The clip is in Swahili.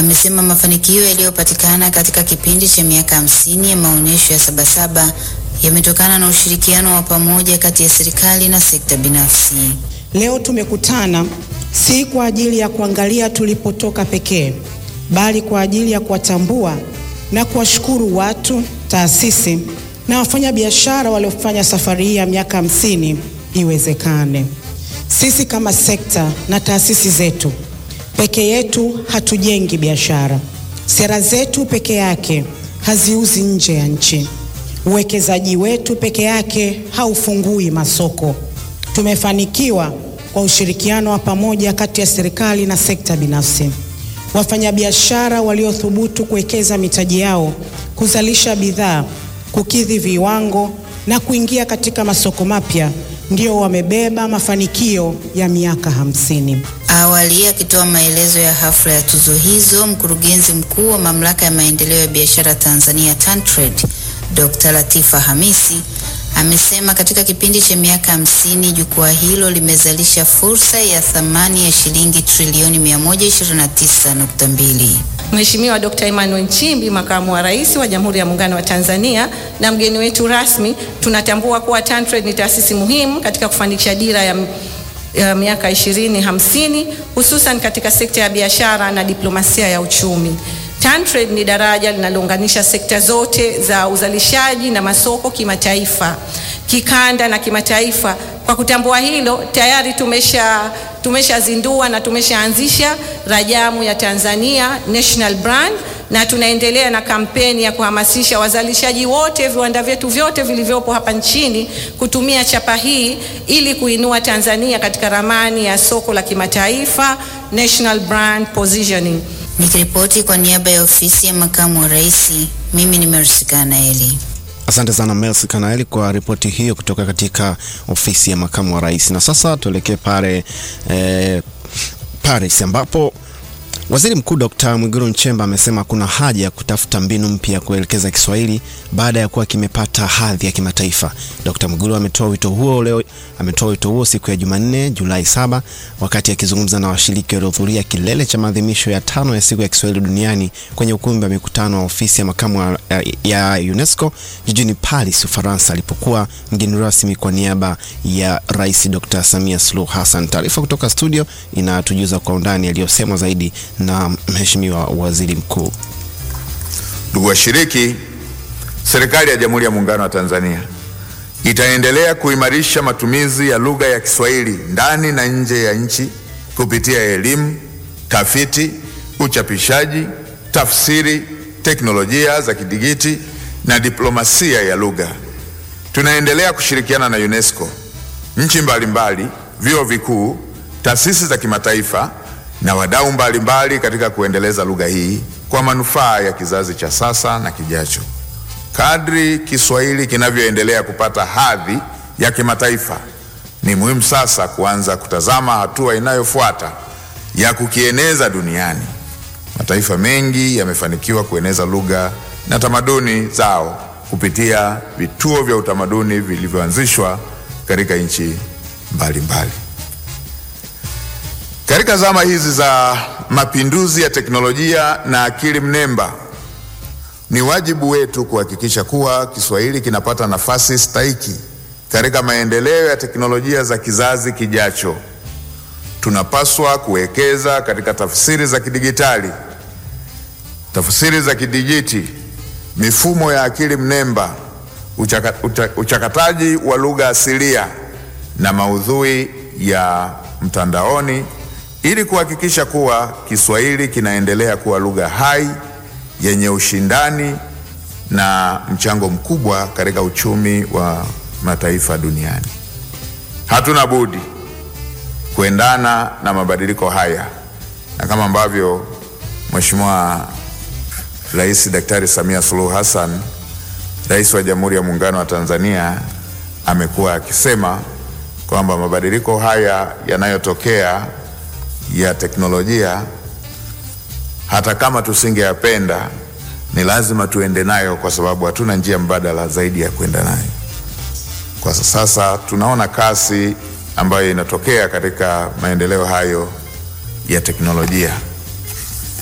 amesema mafanikio yaliyopatikana katika kipindi cha miaka hamsini ya maonyesho ya Sabasaba yametokana na ushirikiano wa pamoja kati ya serikali na sekta binafsi. Leo tumekutana si kwa ajili ya kuangalia tulipotoka pekee, bali kwa ajili ya kuwatambua na kuwashukuru watu, taasisi na wafanyabiashara waliofanya safari hii ya miaka hamsini iwezekane. Sisi kama sekta na taasisi zetu peke yetu hatujengi biashara. Sera zetu peke yake haziuzi nje ya nchi. Uwekezaji wetu peke yake haufungui masoko. Tumefanikiwa kwa ushirikiano wa pamoja kati ya serikali na sekta binafsi. Wafanyabiashara waliothubutu kuwekeza mitaji yao, kuzalisha bidhaa, kukidhi viwango na kuingia katika masoko mapya ndio wamebeba mafanikio ya miaka hamsini. Awali akitoa maelezo ya hafla ya tuzo hizo, mkurugenzi mkuu wa mamlaka ya maendeleo ya biashara Tanzania TanTrade, Dr. Latifa Hamisi amesema katika kipindi cha miaka hamsini jukwaa hilo limezalisha fursa ya thamani ya shilingi trilioni 129.2. Mheshimiwa Dr. Emmanuel Nchimbi, makamu wa rais wa Jamhuri ya Muungano wa Tanzania na mgeni wetu rasmi, tunatambua kuwa TanTrade ni taasisi muhimu katika kufanikisha dira ya, ya miaka 2050 hususan katika sekta ya biashara na diplomasia ya uchumi. TanTrade ni daraja linalounganisha sekta zote za uzalishaji na masoko kimataifa, kikanda na kimataifa. Kwa kutambua hilo, tayari tumesha tumeshazindua na tumeshaanzisha rajamu ya Tanzania National Brand na tunaendelea na kampeni ya kuhamasisha wazalishaji wote, viwanda vyetu vyote vilivyopo hapa nchini kutumia chapa hii ili kuinua Tanzania katika ramani ya soko la kimataifa National Brand Positioning. Nikiripoti kwa niaba ya ofisi ya makamu wa rais, mimi ni Mercy Kanaeli. Asante sana Mercy Kanaeli kwa ripoti hiyo kutoka katika ofisi ya makamu wa rais. Na sasa tuelekee pale eh, Paris ambapo Waziri Mkuu Dr. Mwigulu Nchemba amesema kuna haja ya kutafuta mbinu mpya ya kuelekeza Kiswahili baada ya kuwa kimepata hadhi ya kimataifa. Dr. Mwigulu ametoa wito huo leo, ametoa wito huo siku ya Jumanne Julai saba wakati akizungumza na washiriki waliohudhuria kilele cha maadhimisho ya tano ya siku ya Kiswahili duniani kwenye ukumbi wa mikutano wa ofisi ya makamu ya UNESCO jijini Paris, Ufaransa, alipokuwa mgeni rasmi kwa niaba ya Rais Dr. Samia Suluhu Hassan. Taarifa kutoka studio inatujuza kwa undani yaliyosemwa zaidi na Mheshimiwa Waziri Mkuu. Ndugu washiriki, serikali ya Jamhuri ya Muungano wa Tanzania itaendelea kuimarisha matumizi ya lugha ya Kiswahili ndani na nje ya nchi kupitia elimu, tafiti, uchapishaji, tafsiri, teknolojia za kidigiti na diplomasia ya lugha. Tunaendelea kushirikiana na UNESCO, nchi mbalimbali, vyuo vikuu, taasisi za kimataifa na wadau mbalimbali katika kuendeleza lugha hii kwa manufaa ya kizazi cha sasa na kijacho. Kadri Kiswahili kinavyoendelea kupata hadhi ya kimataifa, ni muhimu sasa kuanza kutazama hatua inayofuata ya kukieneza duniani. Mataifa mengi yamefanikiwa kueneza lugha na tamaduni zao kupitia vituo vya utamaduni vilivyoanzishwa katika nchi mbalimbali. Katika zama hizi za mapinduzi ya teknolojia na akili mnemba, ni wajibu wetu kuhakikisha kuwa Kiswahili kinapata nafasi stahiki katika maendeleo ya teknolojia za kizazi kijacho. Tunapaswa kuwekeza katika tafsiri za kidigitali, tafsiri za kidijiti, mifumo ya akili mnemba, uchaka, ucha, uchakataji wa lugha asilia na maudhui ya mtandaoni ili kuhakikisha kuwa Kiswahili kinaendelea kuwa lugha hai yenye ushindani na mchango mkubwa katika uchumi wa mataifa duniani. Hatuna budi kuendana na mabadiliko haya, na kama ambavyo Mheshimiwa Rais Daktari Samia Suluhu Hassan, Rais wa Jamhuri ya Muungano wa Tanzania, amekuwa akisema kwamba mabadiliko haya yanayotokea ya teknolojia hata kama tusingeyapenda ni lazima tuende nayo, kwa sababu hatuna njia mbadala zaidi ya kwenda nayo. Kwa sasa tunaona kasi ambayo inatokea katika maendeleo hayo ya teknolojia.